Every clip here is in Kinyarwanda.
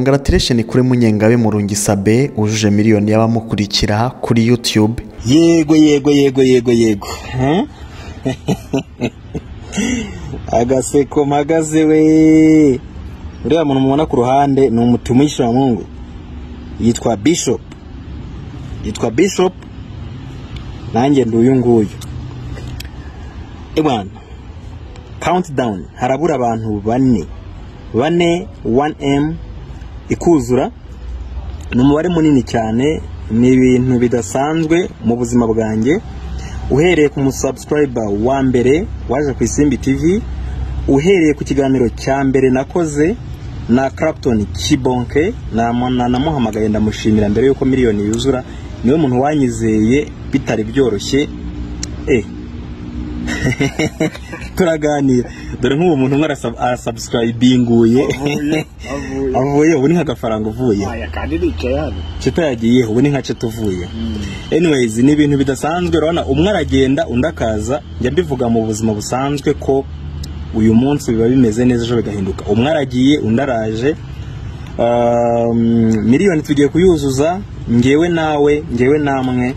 Congratulation kuri Munyengabe Murungi Sabe wujuje miliyoni y'abamukurikira kuri YouTube. yego yego yego yego yego Hmm? agaseko magaze we uriya muntu mubona ku ruhande ni umutima w'ishyiramungu yitwa bishop yitwa bishop nanjye ndi uyu nguyu ebana countdown harabura abantu bane bane 1m ikuzura ni umubare munini cyane ni ibintu bidasanzwe mu buzima bwanjye uhereye ku musubscriber wa mbere waje ku isimbi tv uhereye ku kiganiro cya mbere nakoze na Clapton Kibonke na- na- namuhamagaye ndamushimira mbere yuko miliyoni yuzura niwe muntu wanyizeye bitari byoroshye eh turaganira dore nk'ubu muntu umwe arasab- arasubscribinguye Avuye, avuye. avuye ubu ni nk'agafaranga uvuye Aya kandi nicaye hano ceta yagiyeho ubu ni nka ceta uvuye anyways ni ibintu bidasanzwe urabona umwe aragenda undi akaza njya mbivuga mu buzima busanzwe ko uyu munsi biba bimeze neza ejo bigahinduka umwe aragiye undi araje Um, miliyoni tugiye kuyuzuza ngewe nawe ngewe namwe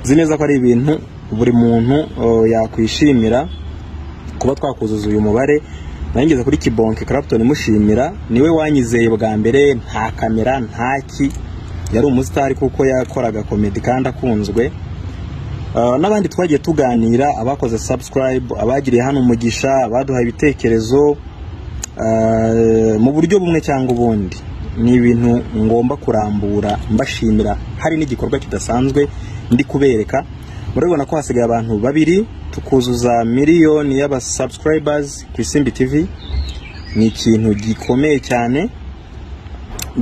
nzi neza ko ari ibintu buri muntu uh, yakwishimira kuba twakuzuza uyu mubare nangeze kuri kibonke Clapton mushimira niwe wanyizeye bwa mbere nta kamera ntaki yari umusitari kuko yakoraga komedi kandi akunzwe Uh, n'abandi twagiye tuganira abakoze subscribe abagiriye hano umugisha abaduha ibitekerezo uh, mu buryo bumwe cyangwa ubundi ni ibintu ngomba kurambura mbashimira hari n'igikorwa kidasanzwe ndi kubereka murabibona ko hasigaye abantu babiri tukuzuza miliyoni y'aba subscribers ku isimbi tv ni ikintu gikomeye cyane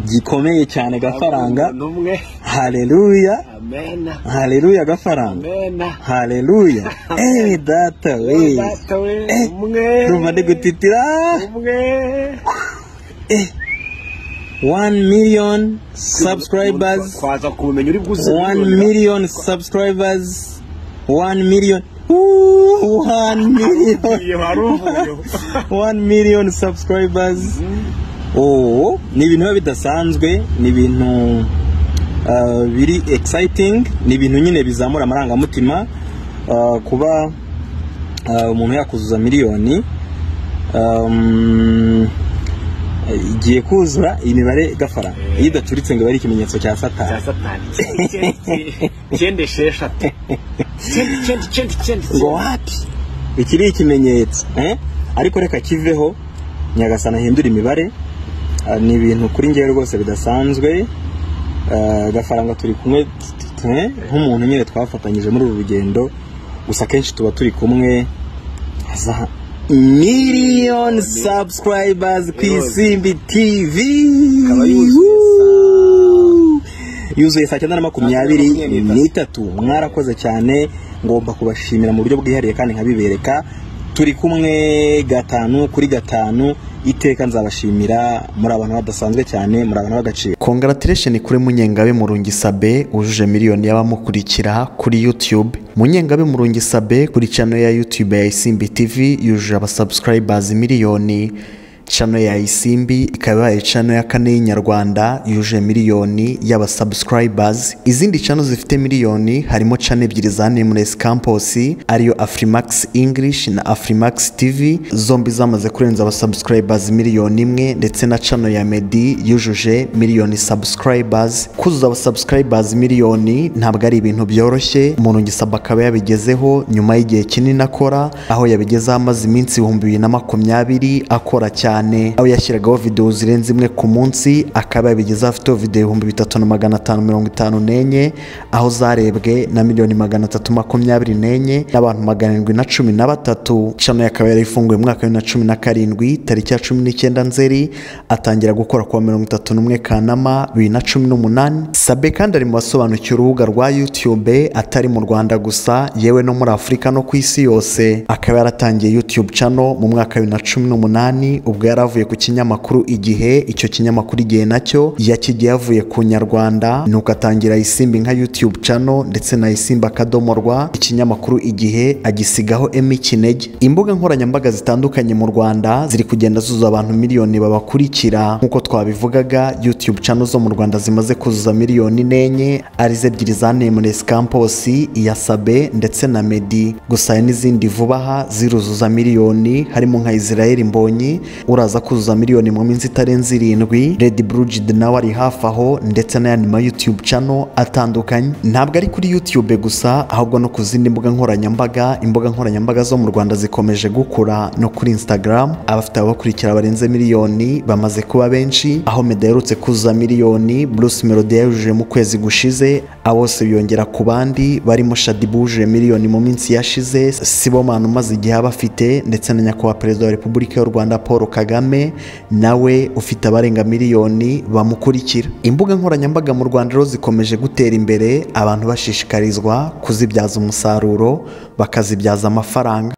gikomeye cyane gafaranga Umuntu umwe haleluya amena haleluya gafaranga amena haleluya eyi data we Data we, Eh, umwe ndumva ndi gutitira umwe one million subscribers kwaza kumenya uri bwuzuze one miliyoni. million subscribers one million Ooh, one million Uvuye, wari uvuyeho. one million subscribers oh ni ibintu biba bidasanzwe ni ibintu uh, biri exciting ni ibintu nyine bizamura amarangamutima uh, kuba uh, umuntu yakuzuza miliyoni um, igiye kuzura imibare gafaranga iyo idacuritse ngo ibe ari ikimenyetso cya Cya satani satani Icyenda- icyenda esheshatu icyenda icyenda icyenda icyenda ngo icyenda. wapi iki ni ikimenyetso eh? ariko reka kiveho nyagasana ahindura imibare Ah, ni ibintu kuri ngewe rwose bidasanzwe Ah, gafaranga turi kumwe t- t- eh? nk'umuntu nyine twafatanyije muri uru rugendo gusa akenshi tuba turi kumwe za miliyoni subscribers ku isimbi tv Ikaba yuzuye Woo! yuzuye saa cyenda na makumyabiri Saa cyenda na makumyabiri. itatu mwarakoze cyane ngomba kubashimira mu buryo bwihariye kandi nkabibereka turi kumwe gatanu kuri gatanu iteka nzabashimira muri abantu badasanzwe cyane muri abantu b'agaciro Congratulation kuri Munyengabe Murungi Sabe wujuje miliyoni y'abamukurikira kuri YouTube. Munyengabe Murungi Sabe kuri channel ya YouTube ya Isimbi TV yujuje abasubscribers miliyoni. Channel ya Isimbi ikaba ibaye channel ya kane y'inyarwanda yujuje miliyoni y'abasubscribers. Izindi channel zifite miliyoni harimo channel ebyiri za Nameless Campus ariyo Afrimax English na Afrimax TV zombi zamaze kurenza abasubscribers miliyoni imwe ndetse na channel ya Medi yujuje miliyoni subscribers kuzuza abasubscribers miliyoni ntabwo ari ibintu byoroshye umuntu ngisaba akaba yabigezeho nyuma y'igihe kinini akora aho yabigezeho amaze iminsi ibihumbi bibiri na makumyabiri akora cyane aho yashyiragaho videwo zirenze imwe ku munsi akaba yabigezeho afiteho videwo ibihumbi bitatu na magana atanu mirongo itanu n'enye aho zarebwe na miliyoni magana atatu makumyabiri n'enye n'abantu magana arindwi na cumi na batatu channel akaba yarayifunguye mu mwaka wa bibiri na cumi na karindwi tariki ya cumi n'icyenda nzeri atangira gukora kuwa mirongo itatu n'umwe kanama bibiri na cumi n'umunani sabe kandi ari mu basobanukiwe urubuga rwa youtube atari mu rwanda gusa yewe no muri afurika no ku isi yose akaba yaratangiye youtube channel mu mwaka wa bibiri na cumi n'umunani ubwo ubwo yari avuye ku kinyamakuru igihe icyo kinyamakuru igihe nacyo yakigiye yavuye ku nyarwanda nuko atangira ayisimba nka youtube channel ndetse na ayisimba akadomo rwa ikinyamakuru igihe agisigaho emi kinege imbuga nkoranyambaga zitandukanye mu rwanda ziri kugenda zuzuza abantu miliyoni babakurikira nk'uko twabivugaga youtube channel zo mu rwanda zimaze kuzuza miliyoni n'enye arizo ebyiri za nameless campus iya sabe ndetse na medi gusa hari n'izindi vuba aha ziruzuza miliyoni harimo nka israel mbonyi uraza kuzuza miliyoni mu minsi itarenze irindwi red brugid nawe ari hafi aho ndetse n'ayandi ma youtube channel atandukanye ntabwo ari kuri youtube gusa ahubwo no ku zindi mbuga nkoranyambaga imbuga nkoranyambaga zo mu rwanda zikomeje gukura no kuri instagram abafite ababakurikira barenze miliyoni bamaze kuba benshi aho meda aherutse kuzuza miliyoni bruce melody yayujuje mu kwezi gushize abo bose biyongera ku bandi barimo shadi bujuje miliyoni mu minsi yashize sibomana umaze igihe aba afite ndetse na nyakubahwa perezida wa repubulika y'u rwanda paul kagame nawe ufite abarenga miliyoni bamukurikira imbuga nkoranyambaga mu rwanda rero zikomeje gutera imbere abantu bashishikarizwa kuzibyaza umusaruro bakazibyaza amafaranga